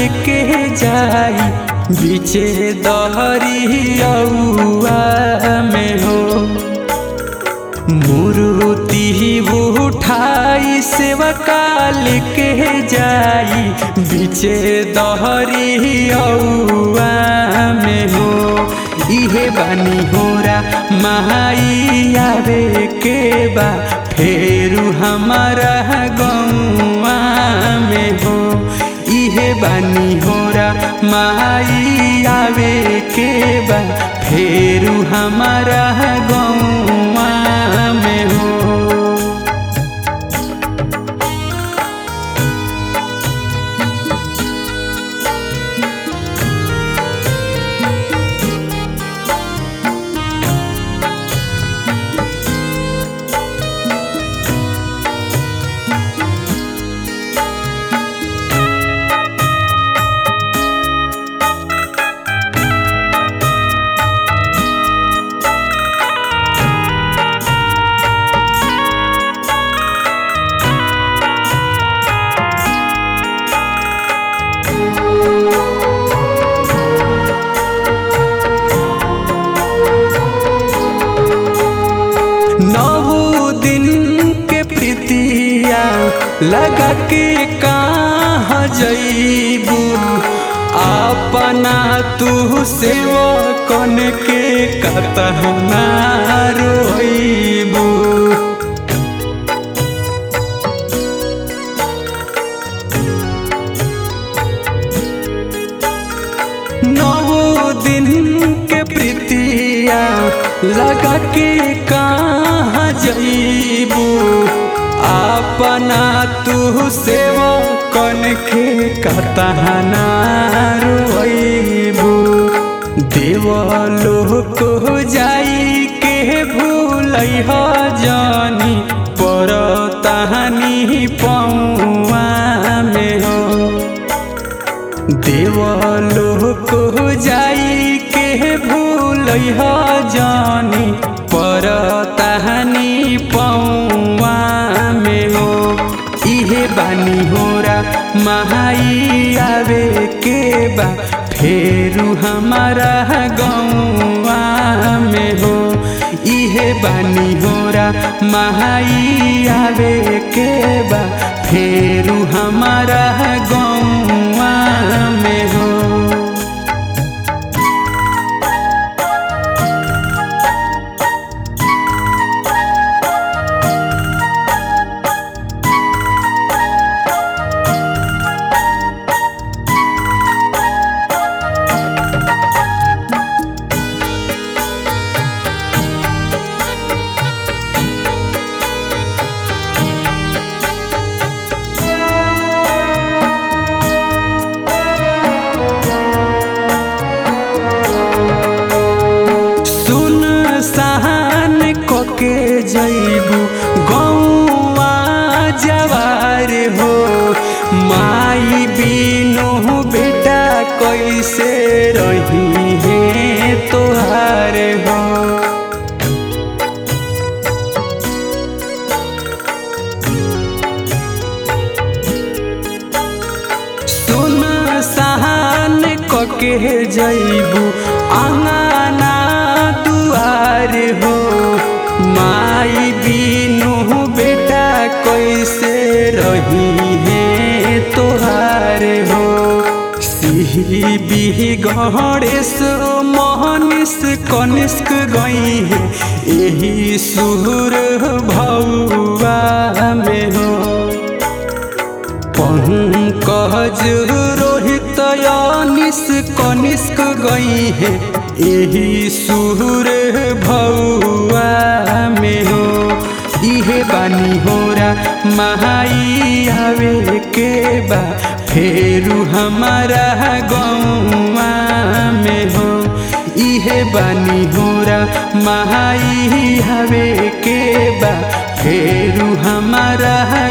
लेके जाई बीचे दहरिया में हो मूर्ति उठाई सेवा काल के जाई बीचे दहरिया में हो इहे बानी होरा महाई आवे के बा फेरू हमारा गौआ में हो इहे बानी होरा माई आवे के बा फेरू हमारा गौआ में हो नौ दिन के प्रीतिया लगा के कहाँ जईबू अपना तू सेवा कन के कतना रोईबू नौ दिन के प्रीतिया लगा के कहाँ जईबू अपना तू सेवा कन के कतहना रोईबू देवलोक जाई के भूल जानी पर तहानी पौआ में हो देवलोक जाई के भूल जानी पर तहानी पौआ में हो इहे बानी होरा महाई आवे के बा फेरू हमारा गौआ में हो इहे बानी होरा महाई आवे के बा फेरू हमारा गौआ में हो सुन सहन कोके जैबू गौआ जवार हो माई बिनु बेटा कैसे रही है तोहार हो सुन सहन कके जैबू आंगना दुआर हो माई बिनु बेटा कैसे रही है तोहार हो सिही बिही गणेश मोहनिस कनिष्क गई है यही सुर भौआ में हो पंकज रोहित अनिस कनिष्क गई है यही सुर भौआ में हो इहे बानी होरा महाई आवे के बा फेरू हमारा गौआ में हो इहे बानी होरा महाई आवे के बा फेरू हमारा